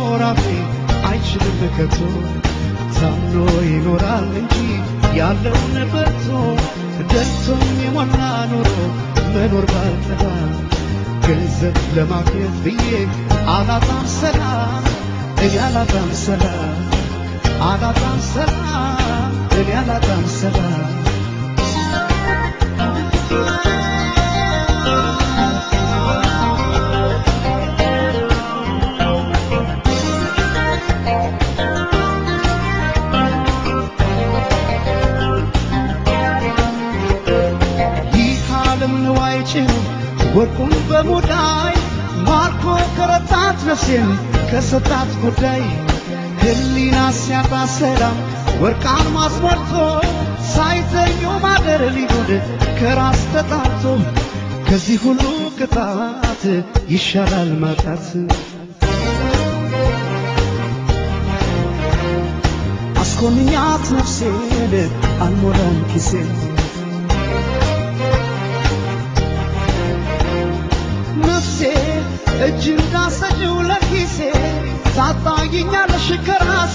ለመኖር አፌ አይችልም ከቶ ታምኖ ይኖራል እንጂ ያለውን በልቶ ደልቶኝ የሞላ ኑሮ መኖር ባልጠላ ገንዘብ ለማግኘት ብዬ አላጣም ሰላም እኔ አላጣም ሰላም አላጣም ሰላም እኔ አላጣም ሰላም ይህ ዓለም ንዋይ ጭኑ ወርቁን በሙዳይ ማርኮ ከረታት ነፍሴን ከሰጣት ጉዳይ ህሊና ሲያጣ ሰላም ወርቃን ማስሞልቶ ሳይተኙ ማደር ሊሆን ከራስ ተጣቶ ከዚህ ሁሉ ቅጣት ይሻላል ማጣት አስኮንኛት ነፍሴን አልሞላም ኪሴን ነፍሴ እጅ እንዳሰጭው ለኪሴ ታጣይኛለሽ ከራሴ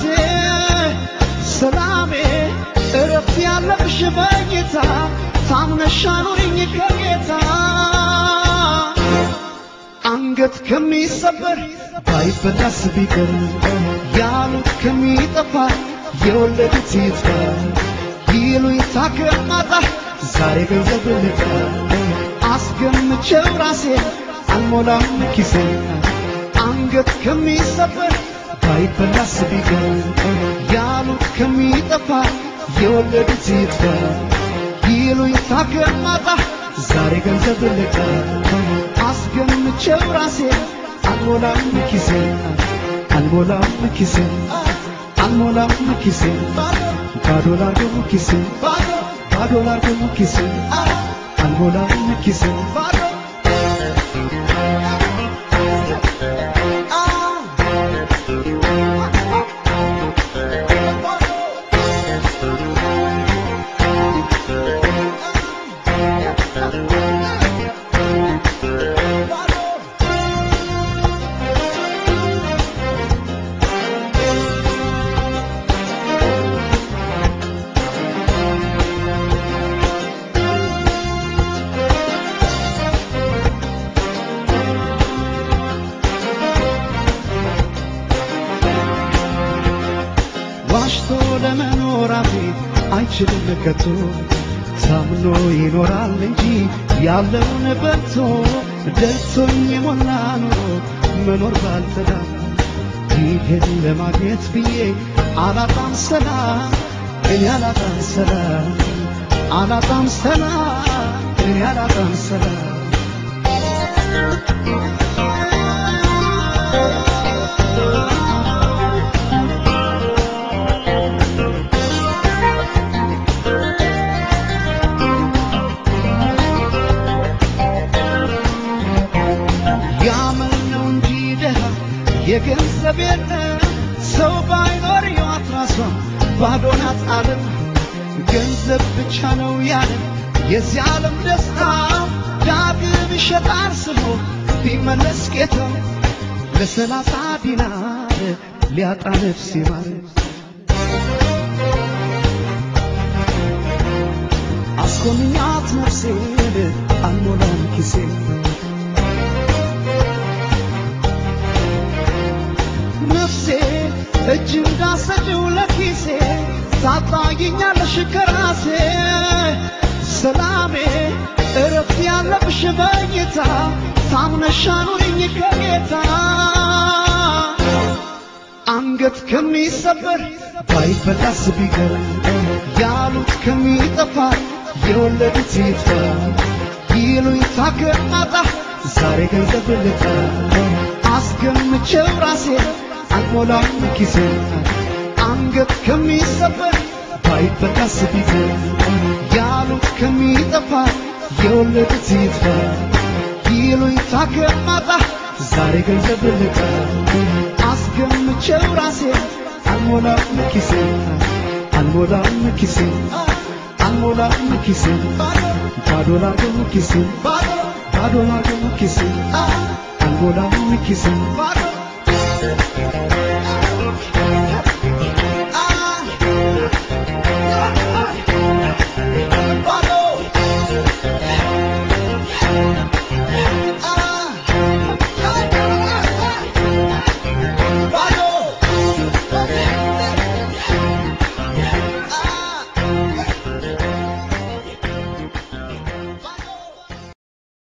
ሰላሜ እረፍት ያለብሽ በጌታ ታምነሽ አኑሪኝ ከጌታ አንገት ከሚሰበር ባይበላስ ቢቀር ያሉት ከሚጠፋ የወለዱት ይጥፋ ይሉኝታ ከማጣ ዛሬ ገንዘብ ልጣ አስገምቼው ራሴ አልሞላም ኪሴ አንገት ከሚሰበር ባይበላስ ቢቀር ያሉት ከሚጠፋ የወለዱት ይጥፋ ይሉኝታ ከማጣ ዛሬ ገንዘብ ልጣ አስገምቼው ራሴ አልሞላም ኪሴ አልሞላም ኪሴ አልሞላም ኪሴ ባዶ ላርገው ኪሴ ባዶ ላርገው ኪሴ አልሞላም ኪሴ ዋሽቶ ለመኖር አፌ አይችልም ከቶ ታምኖ ይኖራል እንጂ ያለውን በልቶ ደልቶኝ የሞላ ኑሮ መኖር ባልተዳ ይህን ለማግኘት ብዬ አላጣም ሰላም እኔ አላጣም ሰላም አላጣም ሰላም እኔ አላጣም ሰላም ያመል ነው እንጂ ደሃ የገንዘብ የለም ሰው ባይኖር ሕይወት ራሷ ባዶ ናት ዓለም ገንዘብ ብቻ ነው ያለ የዚህ ዓለም ደስታ ዳግም ይሸጣል ስሞ ቢመለስ ጌታው ለሰላሳ ዲናር ሊያጣ ነፍስ ይማር አስኮንኛት ነፍሴን አልሞላም ኪሴን ነፍሴ እጅ እንዳሰጭው ለኪሴ ታጣይኛለሽ ከራሴ ሰላሜ እረፍት ያለብሽ በጌታ ታምነሽ አኑሪኝ ከጌታ አንገት ከሚሰበር ባይበላስ ቢቀር ያሉት ከሚጠፋ የወለዱት ይጥፋ ይሉኝታ ከማጣ ዛሬ ገንዘብ ልጣ አስገምቼው ራሴ አልሞላም ኪሴ አንገት ከሚሰበር ባይበላስ ቢቀር ያሉት ከሚጠፋ የወለዱት ይጥፋ ይሉኝታ ከማጣ ዛሬ ገንዘብ ልጣ አስገምቼው ራሴ አልሞላም ኪሴ አልሞላም ኪሴ አልሞላም ኪሴ ባዶ ላገው ኪሴ ባዶ ላገው ኪሴ አልሞላም ኪሴ